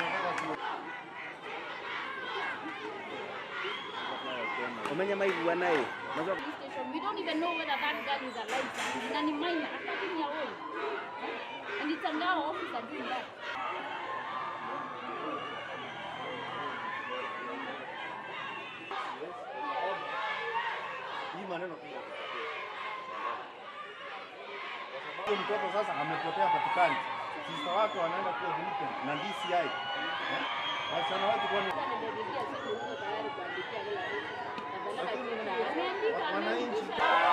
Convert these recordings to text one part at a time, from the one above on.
Umenya maigua naye. Unajua police station. We don't even know whether that girl is alive. Na ni minor, a 13 year old. Eh? And it's a Ngao officer doing that. hii maneno huyo mtoto sasa amepotea patikani, sister wake wanaenda kuwa delinquent na DCI eh? wasichana wetu kwani wananchi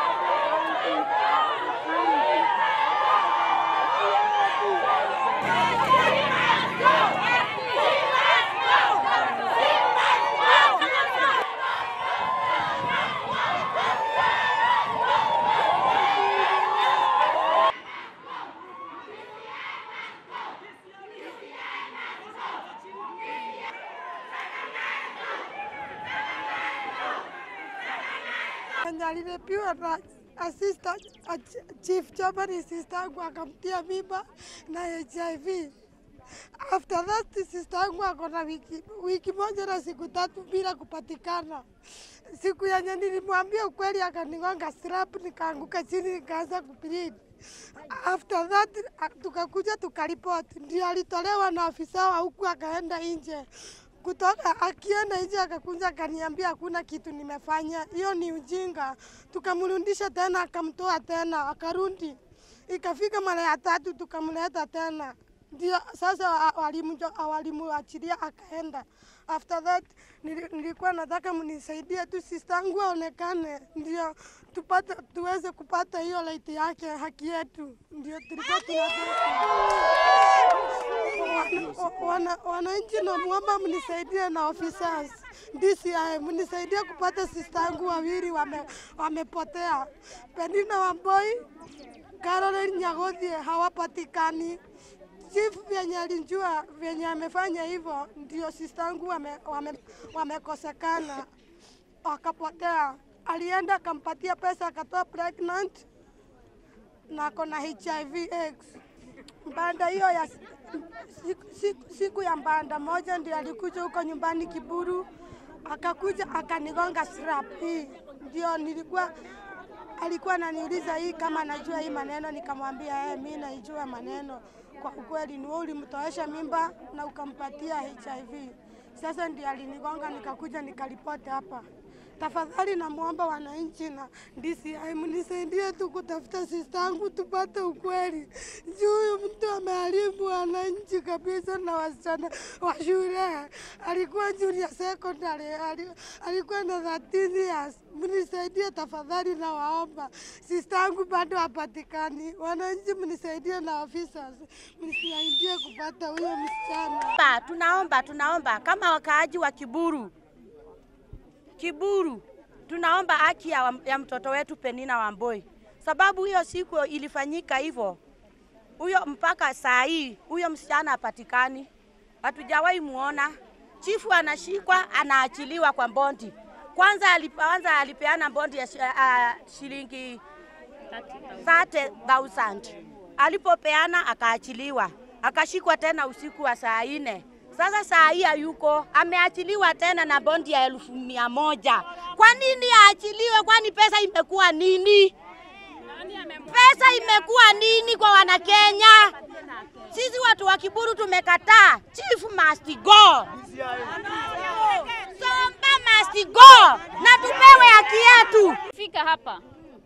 Mwenye alirepiwa na assistant a ch- chief chama ni sister yangu akamtia mimba na HIV. After that sister yangu ako na wiki, wiki moja na siku tatu bila kupatikana. Siku yenye nilimwambia ukweli akanigonga strap, nikaanguka chini nikaanza kubleed. After that a- tukakuja tukaripoti, ndio alitolewa na afisa wa huku akaenda nje kutoka akienda nje akakuja akaniambia hakuna kitu nimefanya, hiyo ni ujinga. Tukamrudisha tena, akamtoa tena, akarudi. Ikafika mara ya tatu tukamleta tena, ndio sasa wa- walimu- walimuachilia akaenda. After that nili- nilikuwa nataka mnisaidie tu sister yangu aonekane, ndio tupate tuweze kupata hiyo right yake, haki yetu, ndio tulikuwa tunataka Wana- wana- wananchi namwomba mnisaidie na officers DCI mnisaidie kupata sister yangu wawili wame, wamepotea. Penina Wamboi, Caroline Nyagodhie hawapatikani. Chief vyenye alijua vyenye amefanya hivyo, ndio sister yangu wame, wame, wamekosekana wakapotea. Alienda akampatia pesa akatoa pregnant na ako na HIV AIDS. Mbanda hiyo ya siku, siku, siku ya mbanda moja ndio alikuja huko nyumbani Kiburu, akakuja akanigonga strap hii, ndio nilikuwa alikuwa ananiuliza hii kama najua hii maneno, nikamwambia eh, mimi naijua maneno. Kwa ukweli ni wewe ulimtoesha mimba na ukampatia HIV. Sasa ndio alinigonga, nikakuja nikaripoti hapa. Tafadhali namwomba wananchi na DCI mnisaidie tu kutafuta sister yangu tupate ukweli. Juu huyu mtu ameharibu wananchi kabisa na wasichana wa shule. Alikuwa junior secondary, ali- alikuwa na 13 years. Mnisaidie tafadhali, na waomba sister yangu bado hapatikani. Wananchi mnisaidie na officers mnisaidie kupata huyo msichana. Tunaomba, tunaomba, tunaomba kama wakaaji wa Kiburu, Kiburu, tunaomba haki ya, ya mtoto wetu Penina Wamboi, sababu hiyo siku ilifanyika hivyo, huyo mpaka saa hii huyo msichana hapatikani, hatujawahi muona. Chifu anashikwa anaachiliwa kwa bondi. Kwanza alianza alipeana bondi ya shi- uh, shilingi 30,000 alipopeana akaachiliwa, akashikwa tena usiku wa saa nne. Sasa saa hii hayuko, ameachiliwa tena na bondi ya elfu mia moja. Kwa nini aachiliwe? Kwani pesa imekuwa nini? Pesa imekuwa nini kwa Wanakenya? Sisi watu wa Kiburu tumekataa. Chief must go. Somba must go, na tupewe haki yetu. Fika hapa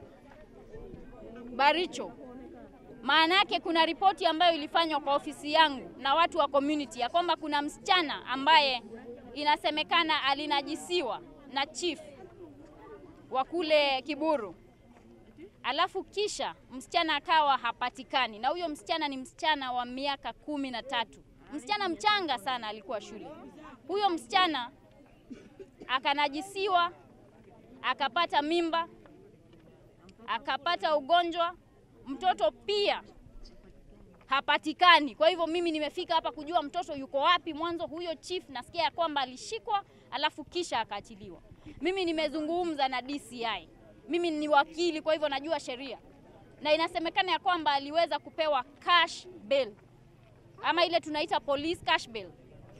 Baricho, maana yake kuna ripoti ambayo ilifanywa kwa ofisi yangu na watu wa community ya kwamba kuna msichana ambaye inasemekana alinajisiwa na chief wa kule Kiburu, alafu kisha msichana akawa hapatikani, na huyo msichana ni msichana wa miaka kumi na tatu, msichana mchanga sana, alikuwa shule. Huyo msichana akanajisiwa, akapata mimba, akapata ugonjwa, mtoto pia hapatikani. Kwa hivyo mimi nimefika hapa kujua mtoto yuko wapi. Mwanzo huyo chief nasikia ya kwamba alishikwa alafu kisha akaachiliwa. Mimi nimezungumza na DCI, mimi ni wakili, kwa hivyo najua sheria, na inasemekana ya kwamba aliweza kupewa cash bail ama ile tunaita police cash bail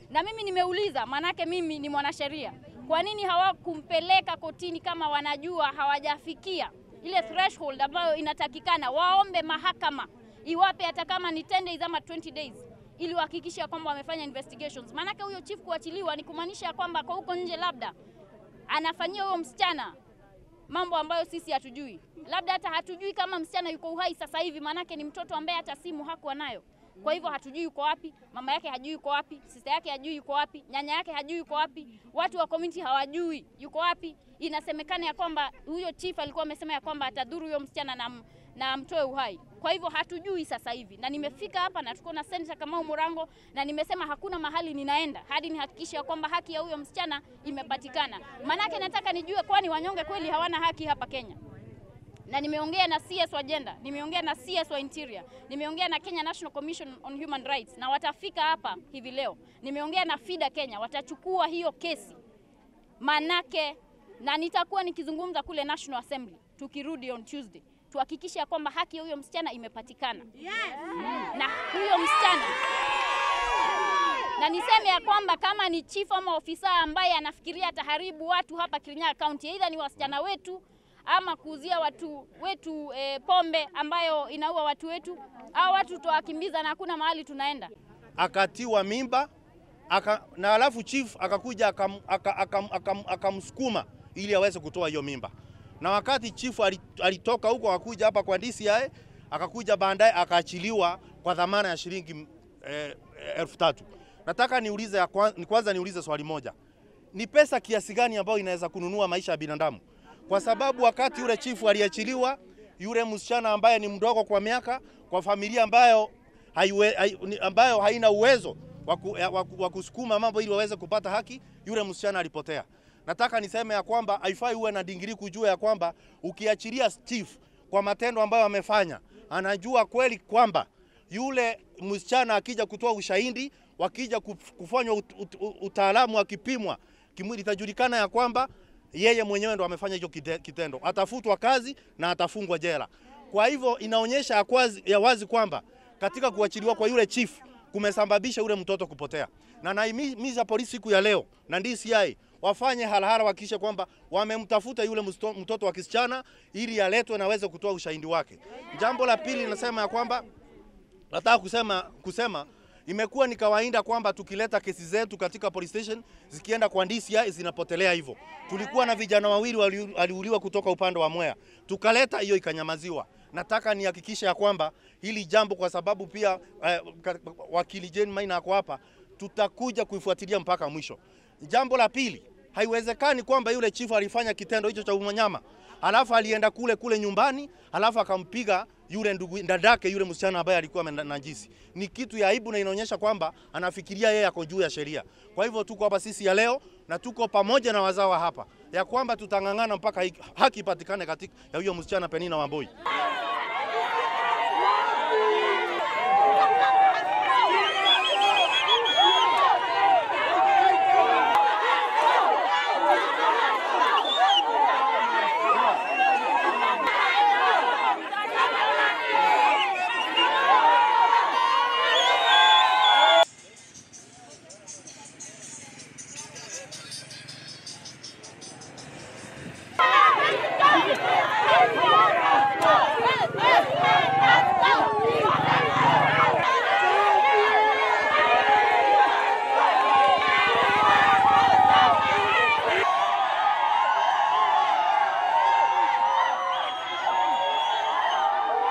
Na mimi nimeuliza, maanake mimi ni mwanasheria, kwa nini hawakumpeleka kotini kama wanajua hawajafikia ile threshold ambayo inatakikana? Waombe mahakama iwape hata kama ni 10 days ama 20 days ili wahakikishe kwamba wamefanya investigations. Maanake huyo chief kuachiliwa ni kumaanisha kwamba kwa huko nje labda anafanyia huyo msichana mambo ambayo sisi hatujui, labda hata hatujui kama msichana yuko uhai sasa hivi, maanake ni mtoto ambaye hata simu hakuwa nayo. Kwa hivyo hatujui yuko wapi, mama yake hajui yuko wapi, sister yake hajui yuko wapi, nyanya yake hajui yuko wapi, watu wa community hawajui yuko wapi. Inasemekana ya kwamba huyo chief alikuwa amesema ya kwamba atadhuru huyo msichana na, na amtoe uhai. Kwa hivyo hatujui sasa hivi, na nimefika hapa na tuko na Senator Kamau Murango na nimesema hakuna mahali ninaenda hadi nihakikishe ya kwamba haki ya huyo msichana imepatikana. Maanake nataka nijue, kwani wanyonge kweli hawana haki hapa Kenya? na nimeongea na CS wa gender, nimeongea na CS wa interior, nimeongea na Kenya National Commission on Human Rights na watafika hapa hivi leo. Nimeongea na FIDA Kenya, watachukua hiyo kesi manake, na nitakuwa nikizungumza kule National Assembly tukirudi on Tuesday, tuhakikishe ya kwamba haki ya huyo msichana imepatikana na huyo msichana na niseme ya kwamba kama ni chief ama ofisa ambaye anafikiria ataharibu watu hapa Kirinyaga County, aidha ni wasichana wetu ama kuuzia watu wetu e, pombe ambayo inaua watu wetu, au watu tutawakimbiza na hakuna mahali tunaenda. akatiwa mimba aka, na alafu chief akakuja akam- aka- akam- akam- akamsukuma ili aweze kutoa hiyo mimba, na wakati chief ali- alitoka huko akakuja hapa kwa DCI akakuja baadaye akaachiliwa kwa dhamana ya shilingi eh, elfu tatu. Nataka niulize ya kwanza, ni kwanza niulize swali moja, ni pesa kiasi gani ambayo inaweza kununua maisha ya binadamu? Kwa sababu wakati yule chifu aliachiliwa, yule msichana ambaye ni mdogo kwa miaka, kwa familia ambayo haiwe, hai, ni- ambayo haina uwezo wa ku- ya- wa ku- wa kusukuma mambo ili waweze kupata haki, yule msichana alipotea. Nataka niseme ya kwamba haifai uwe na dingiri kujua ya kwamba ukiachilia chief kwa matendo ambayo amefanya, anajua kweli kwamba yule msichana akija kutoa ushahidi, wakija kuf- kufanywa ut, ut, ut, utaalamu akipimwa kimwili, itajulikana ya kwamba yeye mwenyewe ndo amefanya hicho kite- kitendo, atafutwa kazi na atafungwa jela. Kwa hivyo inaonyesha ya, kwazi, ya wazi kwamba katika kuachiliwa kwa yule chief kumesababisha yule mtoto kupotea, na naimiza polisi siku ya leo na DCI wafanye harahara, wahakikishe kwamba wamemtafuta yule msto- mtoto wa kisichana ili aletwe na aweze kutoa ushahidi wake. Jambo la pili nasema ya kwamba nataka kusema, kusema imekuwa ni kawaida kwamba tukileta kesi zetu katika police station zikienda kwa DCI zinapotelea hivyo. Tulikuwa na vijana wawili wali- waliuliwa kutoka upande wa Mwea, tukaleta hiyo ikanyamaziwa. Nataka nihakikishe ya kwamba hili jambo, kwa sababu pia eh, ka- wakili Jane Maina ako hapa, tutakuja kuifuatilia mpaka mwisho. Jambo la pili, haiwezekani kwamba yule chifu alifanya kitendo hicho cha umanyama alafu alienda kule kule nyumbani alafu akampiga yule ndugu dadake yule msichana ambaye alikuwa amenajisi. Ni kitu ya aibu na inaonyesha kwamba anafikiria yeye ako juu ya sheria. Kwa hivyo tuko hapa sisi ya leo na tuko pamoja na wazawa hapa ya kwamba tutang'ang'ana mpaka haki- haki ipatikane katika ya huyo msichana Penina Wamboi.